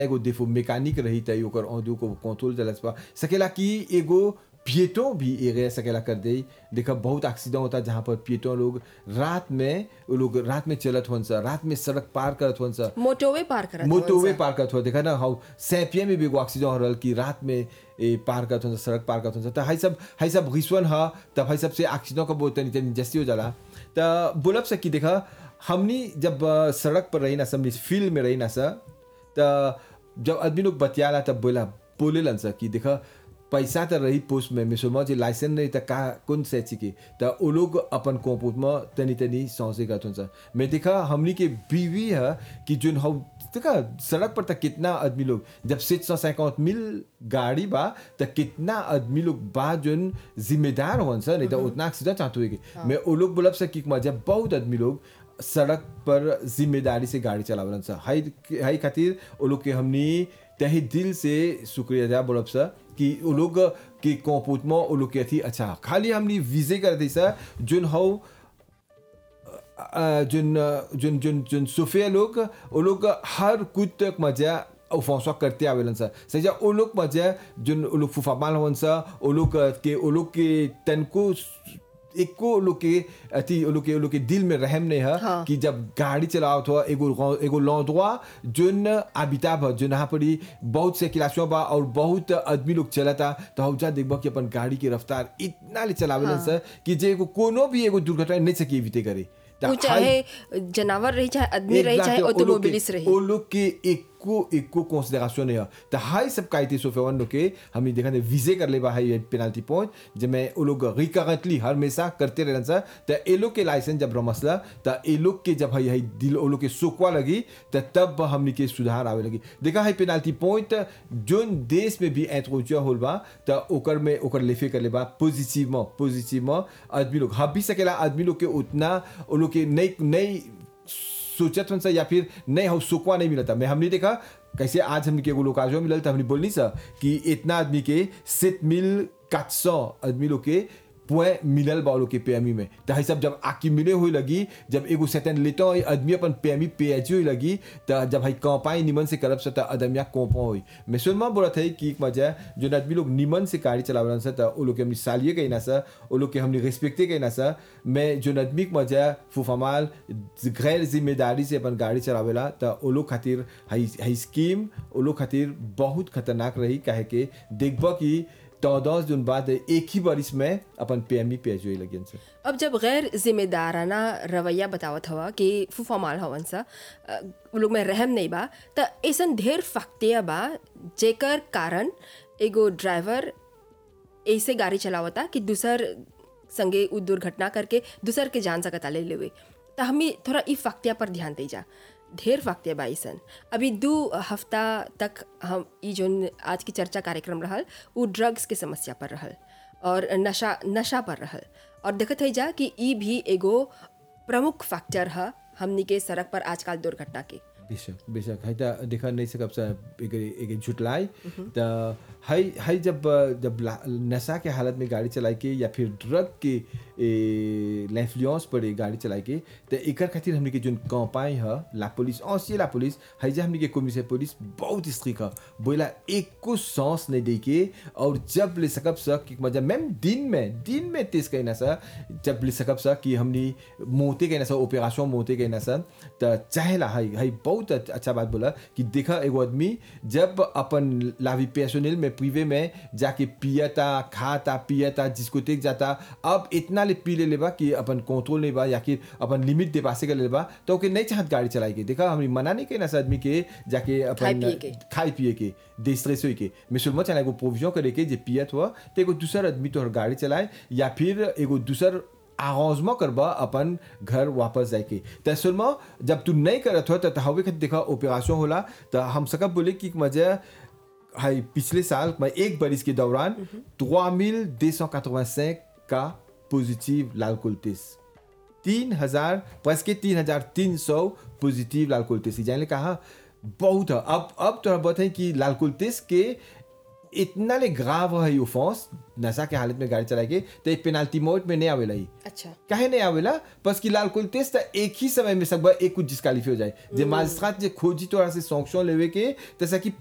एगो देखो मैकेनिक रही त ओकर औदू को कंट्रोल चलस पा सकेला कि एगो पिएटो भी एगे सकेला कर दे देखा बहुत एक्सीडेंट होता जहाँ पर पिएटो लोग रात में वो लोग रात में चलत होन सा रात में सड़क पार करत होन सा मोटोवे पार करत मोटोवे पार करत हो देखा ना हाउ सैपिया में भी एगो एक्सीडेंट हो रहल कि रात में ए पार करत हो सड़क पार करत हो त हाई सब हाई सब रिश्वन ह तब हाई सब से एक्सीडेंट का बहुत तनी तनी जस्ती हो जाला त बोलब से कि देखा हमनी जब अ, सड़क पर रही ना सब फील्ड में रही ना सा त जब आदमी लोग बतियाला तब बोला बोलेलन सा कि देखा पैसा त रही पोस्ट में मिसोमा जे लाइसेंस नहीं त का कौन से चीज के त वो लोग अपन कोपूत में तनी तनी सौसे करत हुन्छ मैं देखा हमनी के बीवी है कि जोन हौ देखा सड़क पर त कितना आदमी लोग जब सेठ सौ सैकौत मिल गाड़ी बा त कितना आदमी लोग बा जोन जिम्मेदार होन्छ नहीं त उतना एक्सीडेंट चाहते हुए मैं वो लोग बोलब से कि जब बहुत आदमी लोग सड़क पर जिम्मेदारी से गाड़ी चलावलन सा हाई हाई खातिर वो लोग के हमनी तहे दिल से शुक्रिया अदा बोलब सा कि वो लोग के कोपूत में वो लोग के थी अच्छा खाली हमनी विजे कर दी सा जोन हौ अ, जोन जोन जोन जोन सोफिया लोग वो लोग हर कुछ तक मजा फौसवा करते आवेलन सा सजा वो लोग मजा जोन वो लोग फुफा माल होन सा वो लोग के वो लोग के तन को एको लोग के अति वो लोग के वो लोग के दिल में रहम नहीं है हाँ। कि जब गाड़ी चलाओ तो एगो एगो लौंदवा जोन आबिताब है जोन यहाँ पर ही बहुत से क्लासों बा और बहुत आदमी लोग चलता तो हम जा देखबा कि अपन गाड़ी की रफ्तार इतना ले चलावेलन हाँ। सर कि जे एगो कोनो भी एगो दुर्घटना नहीं सकी एविते करे त वो हाई- चाहे जानवर रही चाहे आदमी रही चाहे Exact, वो लोग ऑटोमोबिलिस्ट के- रही वो लोग के एको एको कंसिडरेशन नहीं है तो हाई सब कायते सोफेवन लोग के हमने देखा विजे कर ले बा हाई पेनाल्टी पॉइंट जब मैं वो लोग रिकरेंटली हमेशा करते रहन सा तो ए लोग के लाइसेंस जब रमसला तो ए लोग के जब हाई हाई दिल वो लोग के सोकवा लगी तो तब हमने के सुधार आवे लगी देखा हाई पेनाल्टी पॉइंट जोन देश में भी एंट्रोचिया होल बा तो ओकर में ओकर लेफे कर ले बा पॉजिटिव में पॉजिटिव में आदमी लोग हब भी सकेला आदमी लोग के उतना वो लोग के नई नई सोचत हन सा या फिर नहीं हो सुकवा नहीं मिलता मैं हमने देखा कैसे आज हमने के एगो लोकाजो मिलल था हमने बोलनी सा कि इतना आदमी के सित मिल काट सौ आदमी लोग के पुए मिलल बा लोग के पेमी में तो है सब जब आकी मिले हुई लगी जब एगो सेटन लेता हो आदमी अपन पेमी पेजी हुई लगी तो जब है कौपाई निमन से करब सता अदमिया कौपा हुई मैं सुनमा बोला था कि एक मजा जो आदमी लोग निमन से गाड़ी चलावलन सा तो वो लोग के हमने सालिए कहना सा वो लोग के हमने रिस्पेक्टे कहना सा मैं जो आदमी के मजा फुफामाल गैर जिम्मेदारी से अपन गाड़ी चलावेला तो वो लोग खातिर हाई हाई स्कीम वो लोग खातिर बहुत खतरनाक रही काहे के देखब कि चौदह जून बाद एक ही बरिस में अपन पेमी पेज हुई लगियन से अब जब गैर जिम्मेदाराना रवैया बतावत हवा कि फूफा माल हवन सा अ, उ लोग में रहम नहीं बा त ऐसन ढेर फक्तिया बा जेकर कारण एगो ड्राइवर ऐसे गाड़ी चलावता कि दूसर संगे उ दुर्घटना करके दूसर के जान सकता ले लेवे त हमें थोड़ा ई फक्तिया पर ध्यान दे जा ढेर फक्तिया बा ऐसन अभी दू हफ्ता तक हम ई जोन आज की चर्चा कार्यक्रम रहल उ ड्रग्स के समस्या पर रहल और नशा नशा पर रहल और देखत है जा कि ई भी एगो प्रमुख फैक्टर है हमनी के सड़क पर आजकल दुर्घटना के बेशक बेशक है त देखा नहीं सकब सा एक एक झुटलाई त हाई हाई जब जब ला- नशा के हालत में गाड़ी चलाई के या फिर ड्रग के लेफ्लियंस पर एक गाड़ी चलाई के त एकर खातिर हमने के जोन कंपाई है ला पुलिस औसी ला पुलिस है जे हमने के कमिश्नर पुलिस बहुत स्ट्रिक है बोला एक को सांस नहीं दे के और जब ले सकब सा कि मजा मैम दिन में दिन में तेज कहना सा जब ले सकब सा कि हमने मोते कहना सा ऑपरेशन मोते कहना सा त चाहेला है है बहुत अच्छ- अच्छा बात बोला कि देखा एगो आदमी जब अपन लावी पेशोनिल में पीवे में जाके पियता खाता पियता जिसको तेक जाता अब इतना ले पी ले लेबा कि अपन कंट्रोल नहीं बा या कि अपन लिमिट दे पासे कर लेबा तो ओके नहीं चाहत गाड़ी चलाई के देखा हम मना नहीं कहना सा आदमी के जाके खाए अपन पिए के। खाए पिए के डिस्ट्रेस होई के मैं सुलमा चला एगो प्रोविजन करे के जे पियत हुआ तो एगो दूसर आदमी तोहर गाड़ी चलाए या फिर एगो दूसर आगाजमा करबा अपन घर वापस जाए के त सुलमा जब तू नहीं करत हो तो हवे खातिर देखा ऑपरेशन होला तो हम सकब बोले कि मजा हाई पिछले साल मैं एक बरिस के दौरान 3285 का पॉजिटिव लाल कुलतिस तीन हजार प्लस के तीन हजार तीन सौ पॉजिटिव लाल कुलतिस जाने कहा बहुत है अब अब तो बात है कि लाल कुलतिस के इतना ले ग्राव है ऑफेंस नशा के हालत में गाड़ी चला के तो एक पेनाल्टी मोड में नहीं आवेला ही अच्छा काहे नहीं आवेला बस कि लाल कुल टेस्ट एक ही समय में सब एक कुछ डिस्कालीफाई हो जाए जे माजिस्ट्रेट जे खोजी तोरा से सॉन्क्शन लेवे के तैसा कि